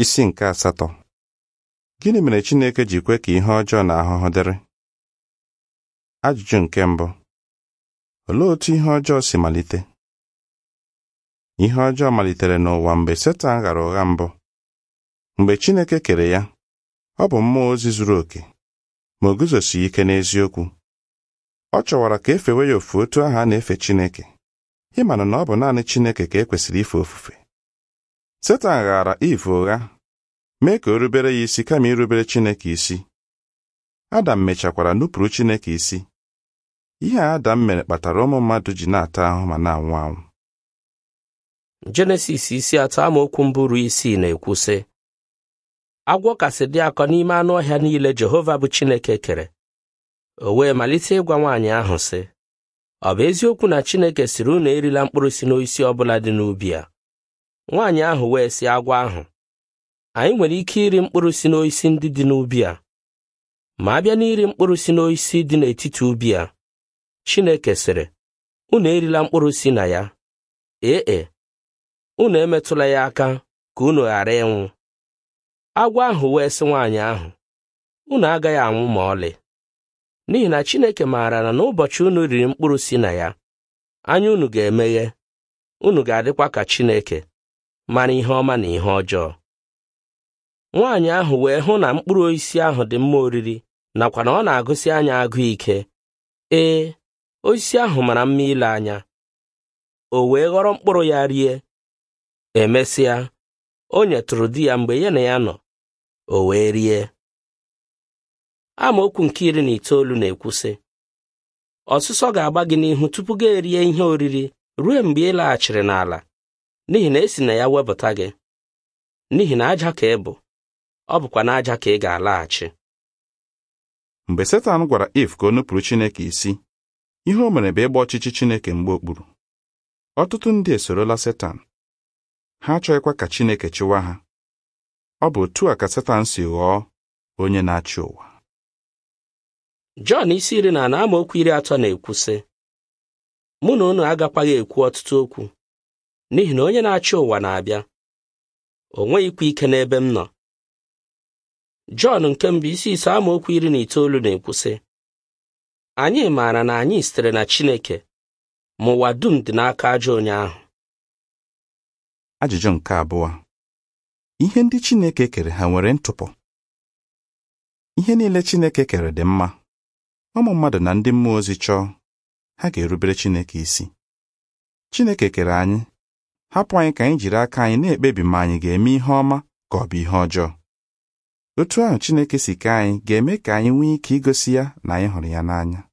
Isi nke asatọ Gịnị mere Chineke ji kwe ka ihe ọjọọ na ahụhụ dịrị? Ajụjụ nke mbụ Olee otú ihe ọjọọ si malite? Ihe ọjọọ malitere n'ụwa mgbe Setan ghara ụgha mbụ. Mgbe Chineke kere ya, ọ bụ mmụọ ozi zuru oke, ma o guzosighị ike n'eziokwu. Ọ chọwara ka e fewe ya ofu otu ahụ a na-efe Chineke, ịmana na ọ bụ naanị Chineke ka e kwesịrị ife ofufe. Setan ghaara Iv ụgha mee ka o rubere ya isi kama irubere Chineke isi. Adam mechakwara nupụrụ Chineke isi. Ihe a Adam mere kpatara ụmụ mmadụ ji na-ata ahụhụ ma na-anwụ anwụ. Jenesis isi atọ amaokwu mbụ ruo isii na-ekwu sị agwọ kasị dị akọ n'ime anụ ọhịa niile Jehova bụ Chineke kere o wee malite ịgwa nwaanyị ahụ sị ọ bụ eziokwu na Chineke sịrị unu erila mkpụrụ si n'osisi ọbụla dị n'ubi a nwaanyị ahụ wee sị agwọ ahụ anyị nwere ike iri mkpụrụ si n'osisi ndị dị n'ubi a ma a bịa n'iri mkpụrụ si n'osisi dị n'etiti ubi a Chineke sịrị unu erila mkpụrụ si na ya ee e unu emetụla ya aka ka unu ghara ịnwụ agwọ ahụ wee sị nwaanyị ahụ unu agaghị anwụ ma ọlị n'ihi na Chineke maara na n'ụbọchị unu riri mkpụrụ si na ya anya unu ga-emeghe unu ga-adịkwa ka Chineke mara ihe ọma na ihe ọjọọ nwaanyị ahụ wee hụ na mkpụrụ osisi ahụ dị mma oriri nakwa na ọ na-agụsị anya agụ ike ee osisi ahụ mara mma ile anya o wee ghọrọ mkpụrụ ya rie emesịa o nyetụrụ di ya mgbe ya na ya nọ o wee rie amaokwu nke iri na itoolu na-ekwu sị ọsụsọ ga-agba gị n'ihu tupu gị erie ihe oriri ruo mgbe ị laghachiri n'ala n'ihi na esi na ya wepụta gị n'ihi na aja ka ị bụ ọ bụkwa n'aja ka ị ga-alaghachi Mgbe Setan gwara Iv ka o nupụrụ Chineke isi, ihe o mere bụ ịgba ọchịchị Chineke mgbe okpuru. Ọtụtụ ndị esorola Setan. Ha achọghịkwa ka Chineke chịwa ha. Ọ bụ otu a ka Setan si ghọọ onye na-achị ụwa. Jọn isi iri na anọ amaokwu iri atọ na-ekwu sị mụ na unu agakwaghị ekwu ọtụtụ okwu n'ihi na onye na-achị ụwa na-abịa o nweghịkwa ike n'ebe m nọ Jọn nke mbụ isi ise amaokwu iri na itoolu na-ekwu sị anyị maara na anyị sitere na Chineke ma ụwa dum dị n'aka ajọ onye ahụ Ajụjụ nke abụọ ihe ndị Chineke kere ha nwere ntụpọ ihe niile Chineke kere dị mma ụmụ mmadụ na ndị mmụọ ozi chọọ ha ga-erubere Chineke isi Chineke kere anyị hapụ anyị ka anyị jiri aka anyị na-ekpebi ma anyị ga-eme ihe ọma ka ọ bụ ihe ọjọọ otu ahụ Chineke si kee anyị ga-eme ka anyị nwee ike igosi ya na anyị hụrụ ya n'anya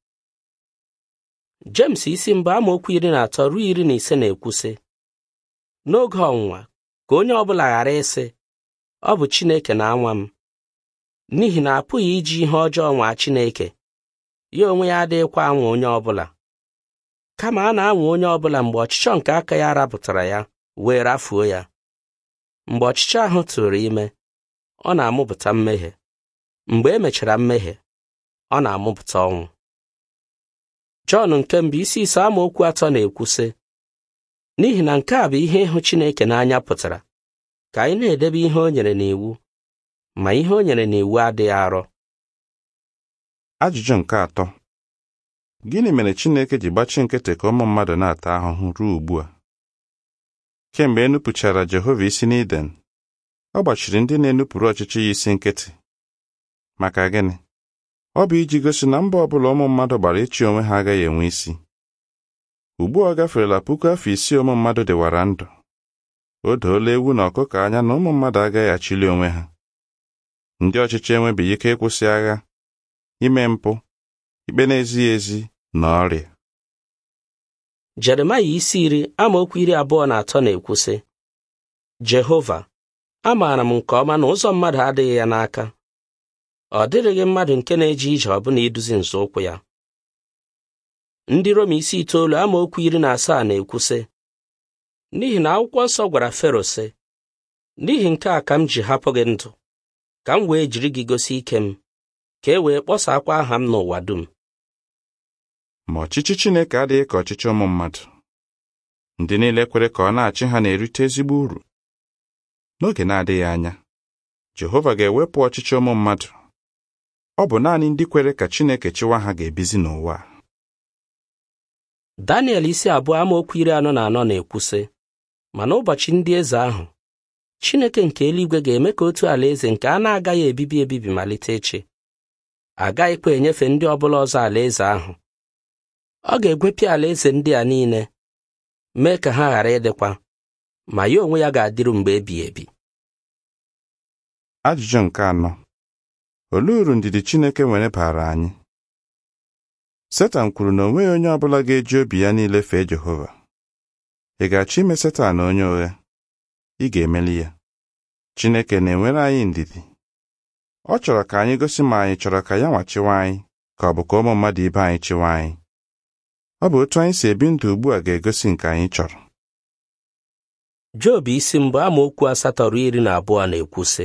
James isi mbụ amaokwu iri na atọ ruo iri na ise na-ekwu sị n'oge ọnwụnwa ka onye ọbụla ghara ịsị ọ bụ Chineke na-anwa m n'ihi na apụghị iji ihe ọjọọ nwaa Chineke ya onwe ya adịghịkwa anwa onye ọbụla kama a na-anwa onye ọbụla mgbe ọchịchọ nke aka ya rapụtara ya wee rafuo ya mgbe ọchịchọ ahụ tụrụ ime ọ na-amụpụta mmehie mgbe e mechara mmehie ọ na-amụpụta ọnwụ Jọn nke mbụ isi ise amaokwu atọ na-ekwu sị n'ihi na nke a bụ ihe ịhụ Chineke n'anya pụtara ka anyị na-edebe ihe o nyere n'iwu ma ihe o nyere n'iwu adịghị arọ Ajụjụ nke atọ gịnị mere Chineke ji gbachi nkịtị ka ụmụ mmadụ na-ata ahụhụ ruo ugbu a kemgbe e nupụchara Jehova isi n'Iden ọ gbachiri ndị na-enupụrụ ọchịchị ya isi nkịtị maka gịnị ọ bụ iji gosi na mba ọbụla ụmụ mmadụ gbara ịchị onwe ha agaghị enwe isi ugbu a ọ gaferela puku afọ isii ụmụ mmadụ dịwara ndụ o doola ewu na ọkụkọ anya na ụmụ mmadụ agaghị achịli onwe ha ndị ọchịchị enwebeghị ike ịkwụsị agha ime mpụ ikpe na-ezighị ezi na ọrịa Jeremaya isi iri amaokwu iri abụọ na atọ na-ekwu sị Jehova amaara m nke ọma na ụzọ mmadụ adịghị ya n'aka ọ dịrịghị mmadụ nke na-eje ije ọbụna iduzi nzọụkwụ ya ndị Rom isi itoolu amaokwu iri na asaa na-ekwu sị n'ihi na akwụkwọ nsọ gwara Fero sị n'ihi nke a ka m ji hapụ gị ndụ ka m wee jiri gị gosi ike m ka e wee kpọsakwa aha m n'ụwa dum ma ọchịchị Chineke adịghị ka ọchịchị ụmụ mmadụ ndị niile kwere ka ọ na-achị ha na-erite ezigbo uru n'oge na-adịghị anya Jehova ga-ewepụ ọchịchị ụmụ mmadụ ọ bụ naanị ndị kwere ka Chineke chịwa ha ga-ebizi n'ụwa a. Daniel isi abụọ amaokwu iri anọ na anọ na-ekwu sị ma n'ụbọchị ndị eze ahụ Chineke nke eluigwe ga-eme ka otu alaeze nke a na-agaghị ebibi ebibi malite ịchị agaghịkwa enyefe ndị ọbụla ọzọ alaeze ahụ ọ ga-egwepịa alaeze ndị a niile mee ka ha ghara ịdịkwa ma ya onwe ya ga-adịru mgbe ebighị ebi Ajụjụ nke anọ olee uru ndidi Chineke nwere baara anyị Setan kwuru na o nweghị onye ọbụla ga-eji obi ya niile fee Jehova ị ga-achọ ime Setan onye ụgha ị ga-emeli ya Chineke na-enwere anyị ndidi ọ chọrọ ka anyị gosi ma anyị chọrọ ka ya nwa chịwa anyị ka ọ bụ ka ụmụ mmadụ ibe anyị chịwa anyị ọ bụ otu anyị si ebi ndụ ugbu a ga-egosi nke anyị chọrọ Job isi mbụ amaokwu asatọ ruo iri na abụọ na-ekwu sị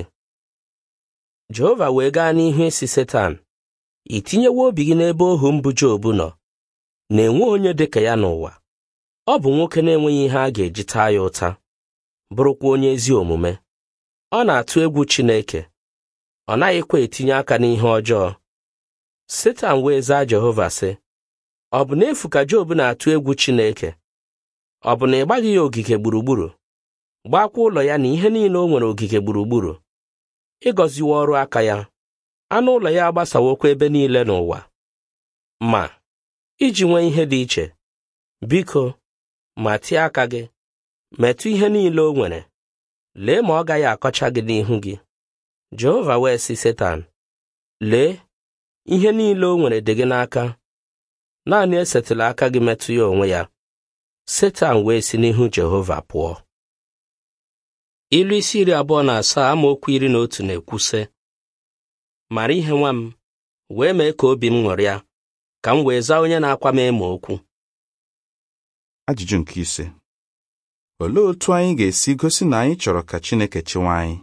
Jehova wee gaa n'ihu isi Setan i tinyewo obi gị n'ebe ohu mbụ Job nọ na-enwe onye dị ka ya n'ụwa ọ bụ nwoke na-enweghị ihe a ga-eji taa ya ụta bụrụkwa onye ezi omume ọ na-atụ egwu Chineke ọ naghịkwa etinye aka n'ihe ọjọọ Setan wee zaa Jehova sị ọ bụ n'efu ka Job na-atụ egwu Chineke ọ bụ na ị gbaghị ya ogige gburugburu gbakwa ụlọ ya na ihe niile o nwere ogige gburugburu ịgọziwa ọrụ aka ya anụ ụlọ ya agbasawokwa ebe niile n'ụwa ma iji nwee ihe dị iche biko ma tie aka gị metụ ihe niile o nwere lee ma ọ gaghị akọcha gị n'ihu gị Jehova wee sị Setan lee ihe niile o nwere dị gị n'aka naanị esetụla aka gị metụ ya onwe ya Setan wee si n'ihu Jehova pụọ ilu isi iri abụọ na asaa amaokwu iri na otu na-ekwu sị mara ihe nwa m wee mee ka obi m ṅụrịa ka m wee zaa onye na-akwa m emo okwu Ajụjụ nke ise olee otu anyị ga-esi gosi na anyị chọrọ ka Chineke chịwa anyị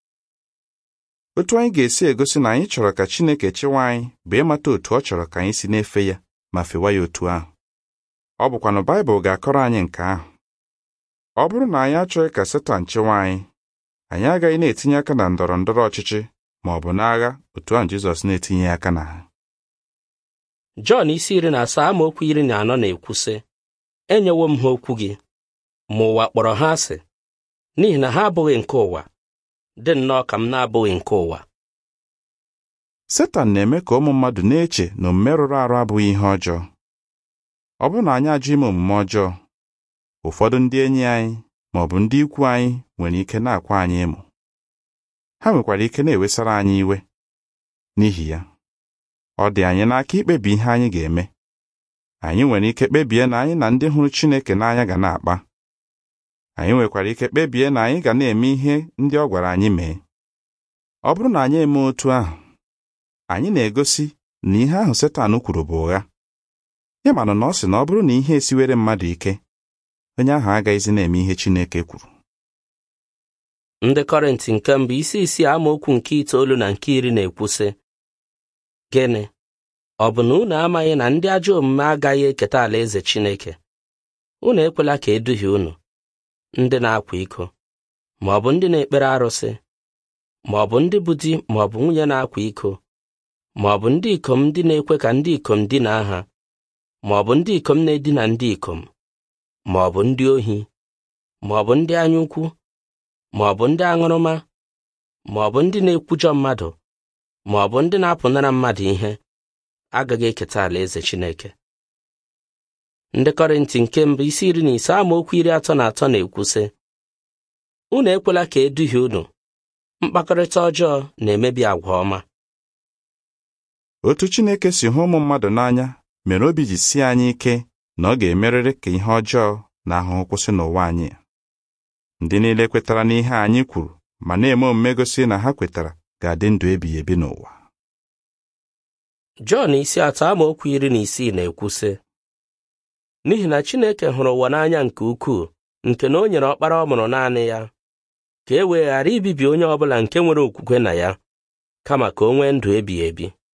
otu anyị ga-esi egosi na anyị chọrọ ka Chineke chịwa anyị bụ ịmata otu ọ chọrọ ka anyị si na-efe ya ma fewa ya otu ahụ ọ bụkwanụ Baịbụl ga-akọrọ anyị nke ahụ ọ bụrụ na anyị achọghị ka Setan chịwa anyị anyị agaghị na-etinye aka na ndọrọ ndọrọ ọchịchị ma ọ bụ n'agha otu ahụ Jizọs na-etinye aka na ha Jọn isi iri na asaa amaokwu iri na anọ na-ekwu sị enyewo m ha okwu gị ma ụwa kpọrọ ha asị n'ihi na ha abụghị nke ụwa dị nnọọ ka m na-abụghị nke ụwa Setan na-eme ka ụmụ mmadụ na-eche na omume rụrụ arụ abụghị ihe ọjọọ ọ bụrụ na anyị ajụ ime omume ọjọọ ụfọdụ ndị enyi anyị ma ọ bụ ndị ikwu anyị nwere ike na-akwa anyị emo ha nwekwara ike na-ewesara anyị iwe n'ihi ya ọ dị anyị n'aka ikpebi ihe anyị ga-eme anyị nwere ike kpebie na anyị na ndị hụrụ Chineke n'anya ga na-akpa anyị nwekwara ike kpebie na anyị ga na-eme ihe ndị ọ gwara anyị mee ọ bụrụ na anyị eme otu ahụ anyị na-egosi na ihe ahụ Setan kwuru bụ ụgha ya mana na ọ sị na ọ bụrụ na ihe esiwere mmadụ ike onye ahụ agaghịzi na-eme ihe Chineke kwuru ndị Kọrịntị nke mbụ isi isii amaokwu nke itoolu na nke iri na-ekwu sị gịnị ọ bụ na unu amaghị na ndị ajọ omume agaghị eketa alaeze Chineke unu ekwela ka eduhie unu ndị na-akwa iko ma ọ bụ ndị na-ekpere arụsị ma ọ bụ ndị bụ di ma ọ bụ nwunye na-akwa iko ma ọ bụ ndị ikom ndị na-ekwe ka ndị ikom dinaa ha ma ọ bụ ndị ikom na-edina ndị ikom ma ọ bụ ndị ohi ma ọ bụ ndị anyaukwu ma ọ bụ ndị aṅụrụma ma ọ bụ ndị na-ekwujọ mmadụ ma ọ bụ ndị na-apụnara mmadụ ihe agaghị eketa alaeze Chineke ndị Kọrịntị nke mbụ isi iri na ise amaokwu iri atọ na atọ na-ekwu sị unu ekwela ka eduhie unu mkpakọrịta ọjọọ na-emebi agwa ọma otu Chineke si hụ ụmụ mmadụ n'anya mere obi ji sie anyị ike na ọ ga-emerịrị ka ihe ọjọọ na ahụhụ kwụsị n'ụwa anyị ndị niile kwetara n'ihe anyị kwuru ma na-eme omume gosi na ha kwetara ga-adị ndụ ebighị ebi n'ụwa Jọn isi atọ amaokwu iri na isii na-ekwu sị n'ihi na Chineke hụrụ ụwa n'anya nke ukwuu nke na o nyere ọkpara ọ mụrụ naanị ya ka e wee ghara ibibi onye ọbụla nke nwere okwukwe na ya kama ka o nwee ndụ ebighị ebi